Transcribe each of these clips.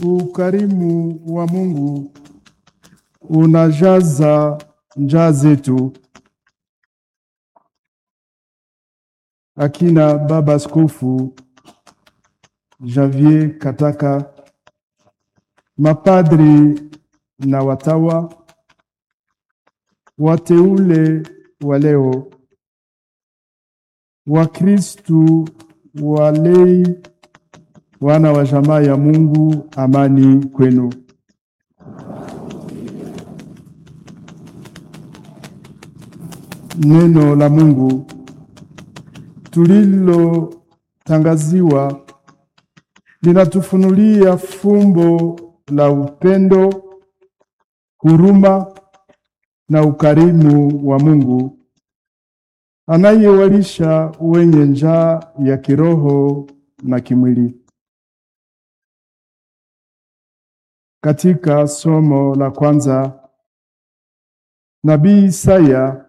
Ukarimu wa Mungu unajaza njaa zetu. Akina Baba Askofu Javier Kataka, mapadri na watawa, wateule wa leo, Wakristu walei, wana wa jamaa ya Mungu, amani kwenu. Neno la Mungu tulilotangaziwa linatufunulia fumbo la upendo, huruma na ukarimu wa Mungu anayewalisha wenye njaa ya kiroho na kimwili. Katika somo la kwanza, Nabii Isaya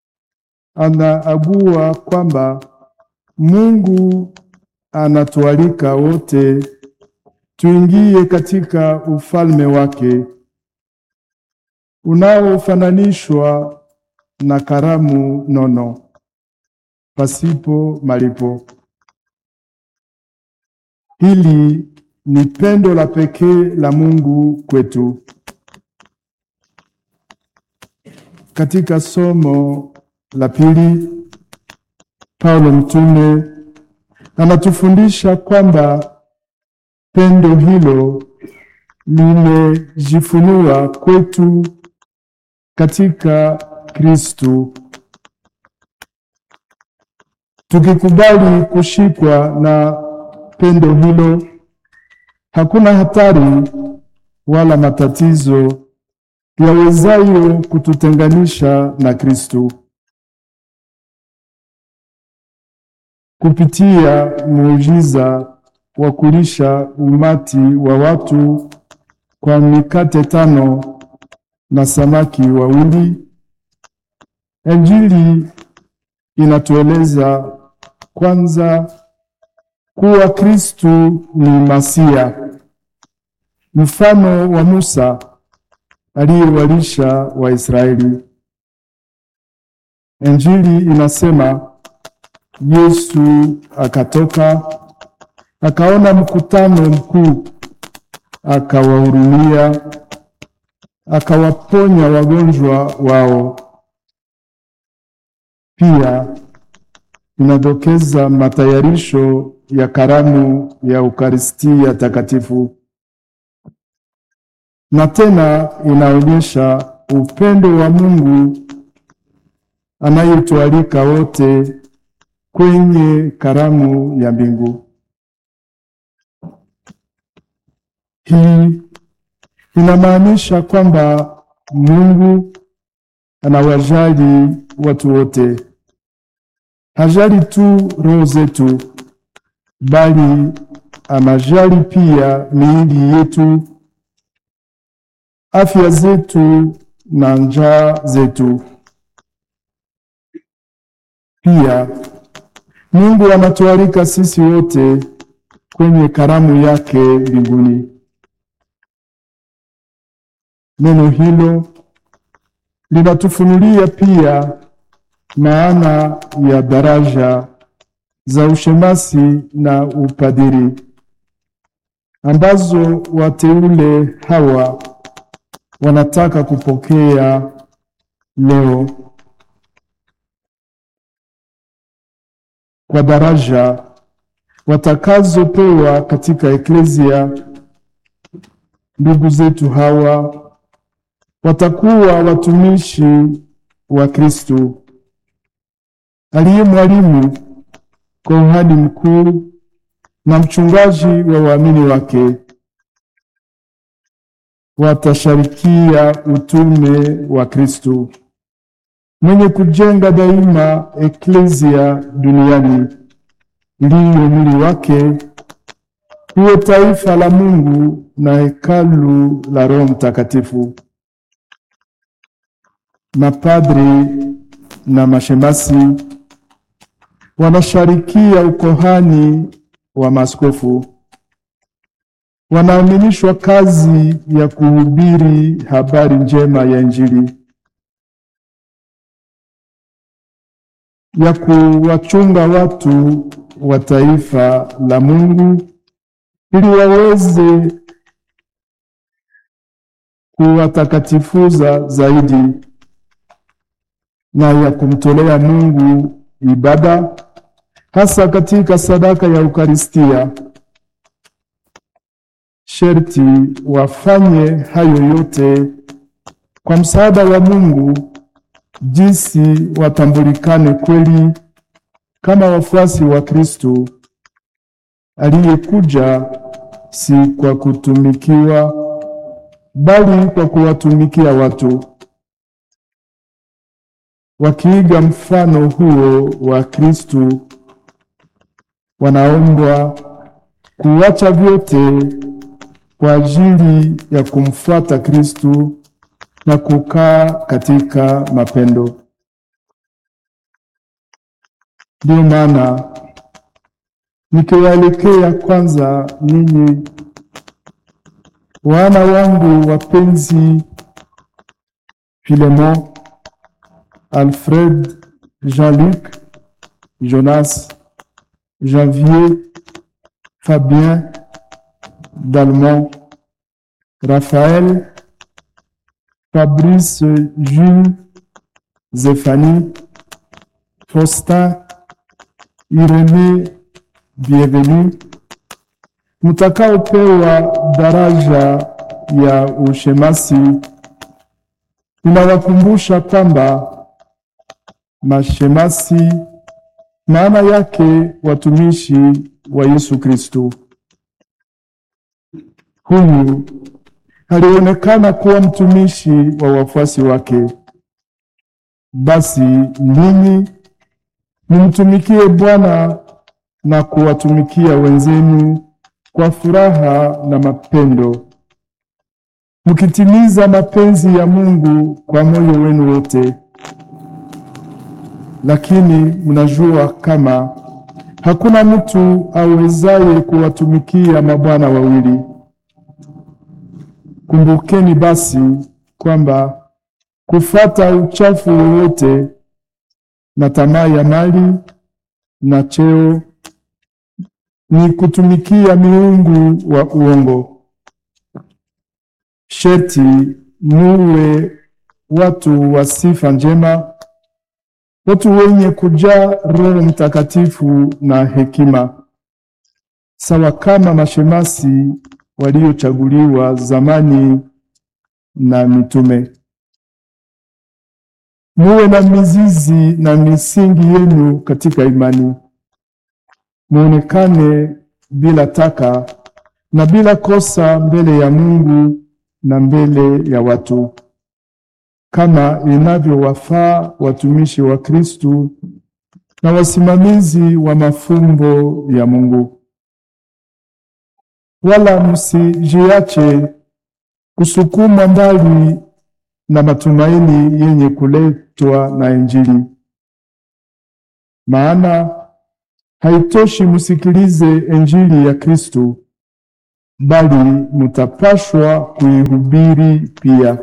anaagua kwamba Mungu anatualika wote tuingie katika ufalme wake unaofananishwa na karamu nono pasipo malipo. Hili ni pendo la pekee la Mungu kwetu. Katika somo la pili, Paulo mtume anatufundisha kwamba pendo hilo limejifunua kwetu katika Kristu. Tukikubali kushikwa na pendo hilo, hakuna hatari wala matatizo yawezayo kututenganisha na Kristu. Kupitia muujiza wa kulisha umati wa watu kwa mikate tano na samaki wawili, Injili inatueleza kwanza kuwa Kristu ni Masia, mfano wa Musa aliyewalisha Waisraeli. Injili inasema Yesu akatoka akaona mkutano mkuu, akawahurumia, akawaponya wagonjwa wao. Pia inadokeza matayarisho ya karamu ya Ukaristia Takatifu, na tena inaonyesha upendo wa Mungu anayetualika wote kwenye karamu ya mbingu. Hii inamaanisha kwamba Mungu anawajali watu wote. Hajali tu roho zetu, bali anajali pia miili yetu, afya zetu na njaa zetu. Pia Mungu anatualika sisi wote kwenye karamu yake mbinguni. Neno hilo linatufunulia pia maana ya daraja za ushemasi na upadiri ambazo wateule hawa wanataka kupokea leo. Kwa daraja watakazopewa katika eklezia, ndugu zetu hawa watakuwa watumishi wa Kristo aliye mwalimu, kuhani mkuu na mchungaji wa waamini wake. Watasharikia utume wa Kristo mwenye kujenga daima eklezia duniani, iliyo mwili wake, huwe taifa la Mungu na hekalu la Roho Mtakatifu. Mapadri na mashemasi wanasharikia ukohani wa maaskofu wanaaminishwa kazi ya kuhubiri habari njema ya Injili, ya kuwachunga watu wa taifa la Mungu ili waweze kuwatakatifuza zaidi na ya kumtolea Mungu ibada hasa katika sadaka ya Ukaristia. Sherti wafanye hayo yote kwa msaada wa Mungu, jinsi watambulikane kweli kama wafuasi wa Kristo aliyekuja si kwa kutumikiwa, bali kwa kuwatumikia watu. Wakiiga mfano huo wa Kristo, wanaombwa kuacha vyote kwa ajili ya kumfuata Kristo na kukaa katika mapendo. Ndio maana nikiwaelekea kwanza ninyi wana wangu wapenzi, Filemon, Alfred, Jean-Luc, Jonas, Janvier, Fabien, Dalmont, Raphaël, Fabrice, Jules, Zéphanie, Faustin, Irene, Bienvenue, mtakaopewa daraja ya ushemasi, ninawakumbusha kwamba mashemasi maana yake watumishi wa Yesu Kristo. Huyu alionekana kuwa mtumishi wa wafuasi wake. Basi ninyi nimtumikie Bwana na kuwatumikia wenzenu kwa furaha na mapendo, mkitimiza mapenzi ya Mungu kwa moyo wenu wote. Lakini mnajua kama hakuna mtu awezaye kuwatumikia mabwana wawili. Kumbukeni basi kwamba kufata uchafu wowote na tamaa ya mali na cheo ni kutumikia miungu wa uongo. Sherti muwe watu wa sifa njema, watu wenye kujaa Roho Mtakatifu na hekima, sawa kama mashemasi waliochaguliwa zamani na mitume. Muwe na mizizi na misingi yenu katika imani, muonekane bila taka na bila kosa mbele ya Mungu na mbele ya watu, kama inavyowafaa watumishi wa Kristu na wasimamizi wa mafumbo ya Mungu. Wala msijiache kusukuma mbali na matumaini yenye kuletwa na Injili. Maana haitoshi msikilize Injili ya Kristo, bali mutapashwa kuihubiri pia.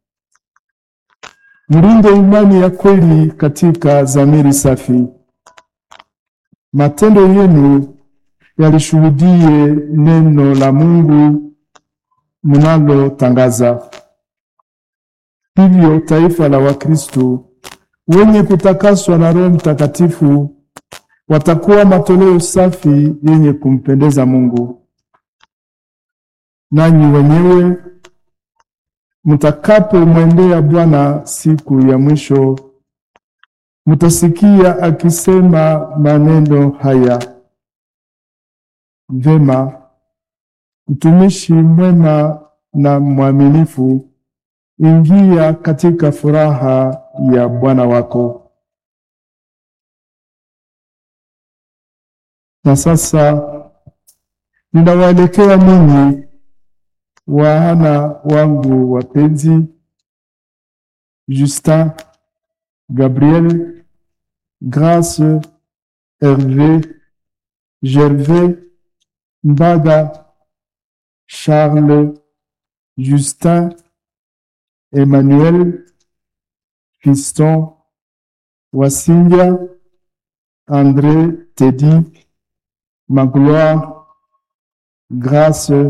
Mlinde imani ya kweli katika dhamiri safi. Matendo yenu yalishuhudie neno la Mungu mnalotangaza. Hivyo taifa la Wakristo wenye kutakaswa na Roho Mtakatifu watakuwa matoleo safi yenye kumpendeza Mungu. Nanyi wenyewe mtakapomwendea Bwana siku ya mwisho, mtasikia akisema maneno haya: Vema, mtumishi mwema na mwaminifu, ingia katika furaha ya Bwana wako. Na sasa ninawaelekea ninyi wana wangu wapenzi, Justin, Gabriel, Grace, Herve, Gervais, Mbaga, Charles, Justin, Emmanuel, Fiston, Wasinja, André, Teddy, Magloire, Grace,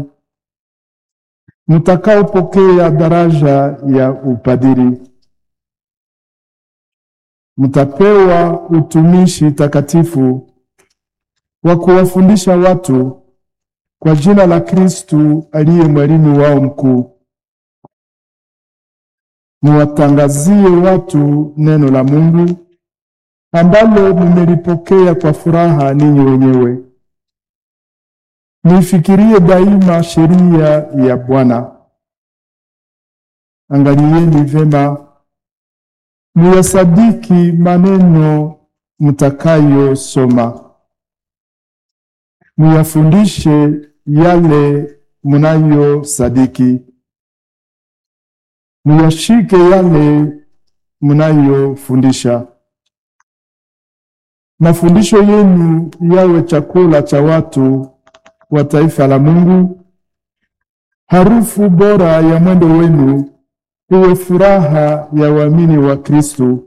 mtakaopokea daraja ya upadiri mtapewa utumishi takatifu wa kuwafundisha watu kwa jina la Kristu aliye mwalimu wao mkuu. Muwatangazie watu neno la Mungu ambalo mmelipokea kwa furaha ninyi wenyewe. Nifikirie daima sheria ya Bwana. Angalieni vema muyasadiki maneno mtakayosoma, muyafundishe yale munayosadiki, muyashike yale munayofundisha. Mafundisho yenu yawe chakula cha watu wa taifa la Mungu, harufu bora ya mwendo wenu iwe furaha ya waamini wa Kristo.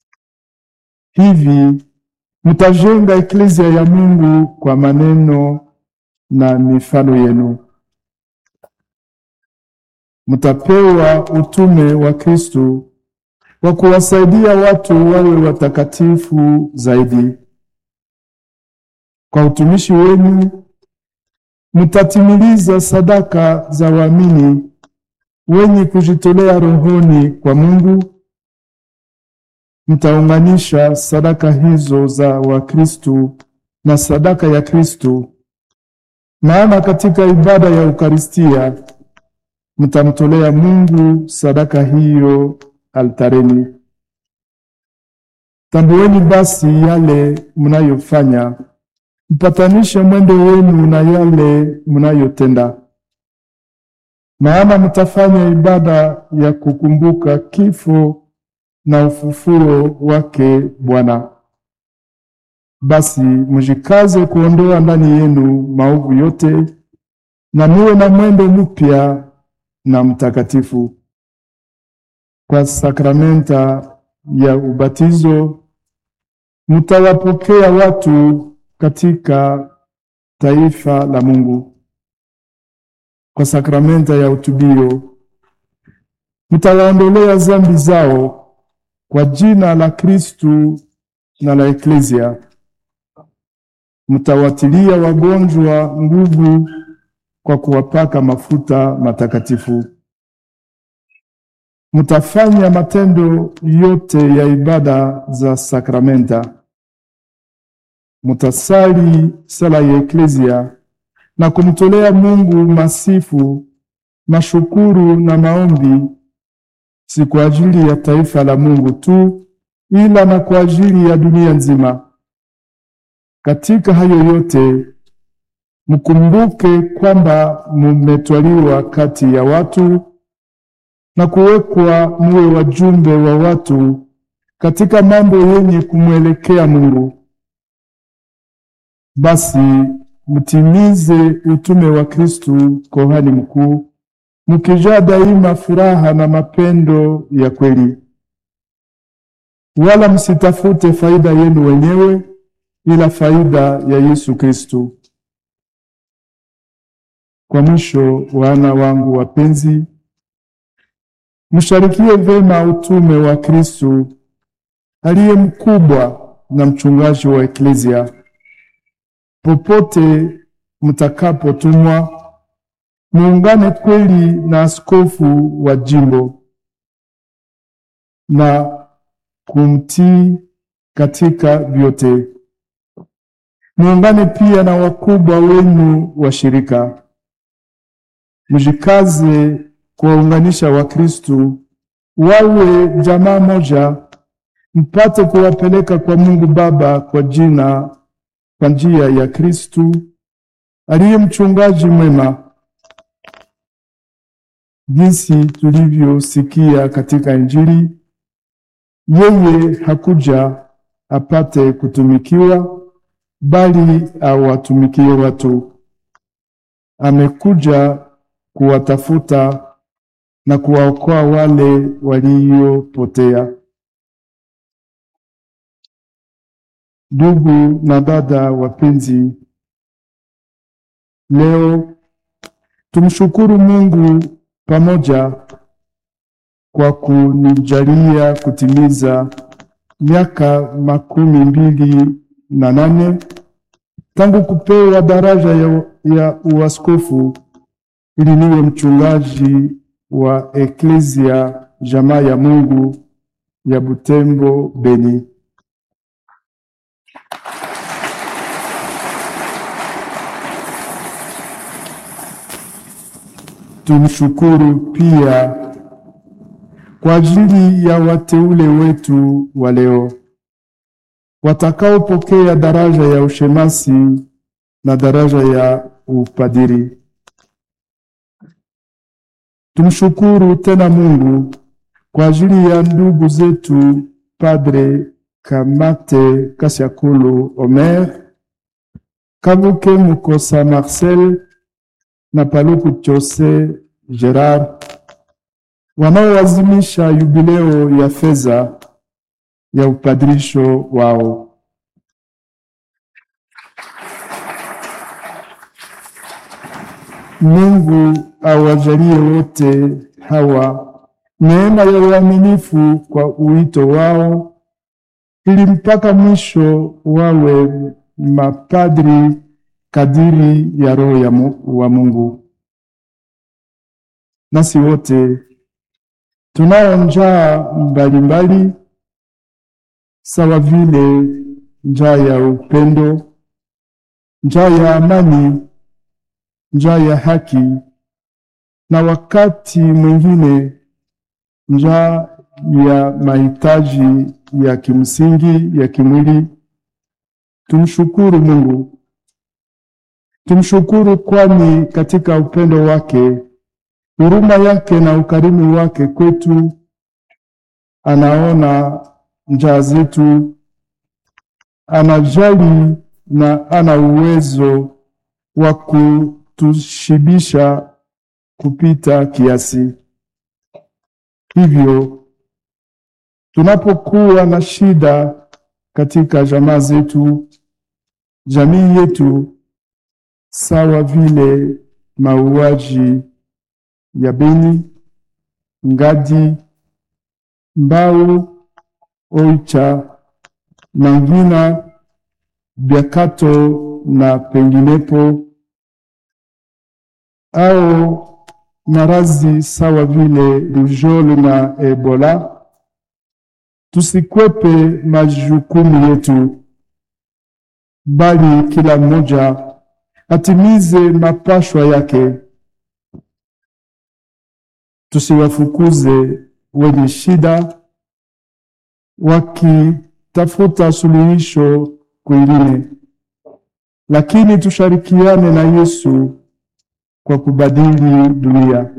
Hivi mtajenga eklezia ya Mungu kwa maneno na mifano yenu. Mtapewa utume wa Kristo wa kuwasaidia watu wawe watakatifu zaidi. Kwa utumishi wenu mtatimiliza sadaka za waamini wenye kujitolea rohoni kwa Mungu. Mtaunganisha sadaka hizo za Wakristo na sadaka ya Kristo, maana katika ibada ya Ukaristia mtamtolea Mungu sadaka hiyo altareni. Tambueni basi yale mnayofanya, mpatanishe mwendo wenu na yale mnayotenda maana mtafanya ibada ya kukumbuka kifo na ufufuo wake Bwana. Basi mjikaze kuondoa ndani yenu maovu yote, na muwe na mwendo mpya na mtakatifu. Kwa sakramenta ya ubatizo mtawapokea watu katika taifa la Mungu kwa sakramenta ya utubio mtawaondolea zambi zao kwa jina la Kristu na la Eklezia. Mtawatilia wagonjwa nguvu kwa kuwapaka mafuta matakatifu. Mtafanya matendo yote ya ibada za sakramenta. Mtasali sala ya Eklezia na kumtolea Mungu masifu, mashukuru na maombi, si kwa ajili ya taifa la Mungu tu, ila na kwa ajili ya dunia nzima. Katika hayo yote mkumbuke kwamba mumetwaliwa kati ya watu na kuwekwa muwe wajumbe wa watu katika mambo yenye kumwelekea Mungu. Basi mtimize utume wa Kristu kohani mkuu, mkijaa daima furaha na mapendo ya kweli, wala msitafute faida yenu wenyewe, ila faida ya Yesu Kristu. Kwa mwisho, wana wangu wapenzi, msharikie vema utume wa Kristu aliye mkubwa na mchungaji wa eklezia popote mtakapotumwa, muungane kweli na askofu wa jimbo na kumtii katika vyote. Muungane pia na wakubwa wenu wa shirika. Mjikaze kuwaunganisha Wakristu wawe jamaa moja, mpate kuwapeleka kwa Mungu Baba kwa jina kwa njia ya Kristu aliye mchungaji mwema, jinsi tulivyosikia katika Injili. Yeye hakuja apate kutumikiwa, bali awatumikie watu. Amekuja kuwatafuta na kuwaokoa wale waliopotea. Ndugu na dada wapenzi, leo tumshukuru Mungu pamoja kwa kunijalia kutimiza miaka makumi mbili na nane tangu kupewa daraja ya, ya uaskofu ili niwe mchungaji wa Eklezia jamaa ya Mungu ya Butembo Beni. Tumshukuru pia kwa ajili ya wateule wetu wa leo watakaopokea daraja ya ushemasi na daraja ya upadiri. Tumshukuru tena Mungu kwa ajili ya ndugu zetu Padre Kamate Kasiakulu Omer, Kabuke Mukosa Marcel na Paluku Chose Gerard wanaoazimisha yubileo ya fedha ya upadirisho wao. Mungu awajalie wote hawa neema ya uaminifu kwa uito wao, ili mpaka mwisho wawe mapadri kadiri ya Roho ya mu, wa Mungu. Nasi wote tunao njaa mbalimbali sawa vile njaa ya upendo, njaa ya amani, njaa ya haki, na wakati mwingine njaa ya mahitaji ya kimsingi ya kimwili. Tumshukuru Mungu, tumshukuru, kwani katika upendo wake, huruma yake na ukarimu wake kwetu anaona njaa zetu, anajali na ana uwezo wa kutushibisha kupita kiasi. Hivyo tunapokuwa na shida katika jamaa zetu, jamii yetu, sawa vile mauaji ya Beni, Ngadi, Mbau, Oicha, Mangina, Biakato na penginepo, au marazi sawa vile rujole na Ebola, tusikwepe majukumu yetu, bali kila mmoja atimize mapashwa yake. Tusiwafukuze wenye shida wakitafuta suluhisho kwingine, lakini tushirikiane na Yesu kwa kubadili dunia.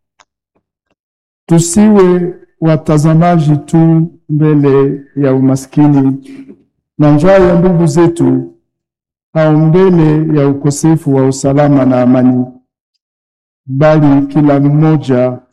Tusiwe watazamaji tu mbele ya umaskini na njaa ya ndugu zetu au mbele ya ukosefu wa usalama na amani, bali kila mmoja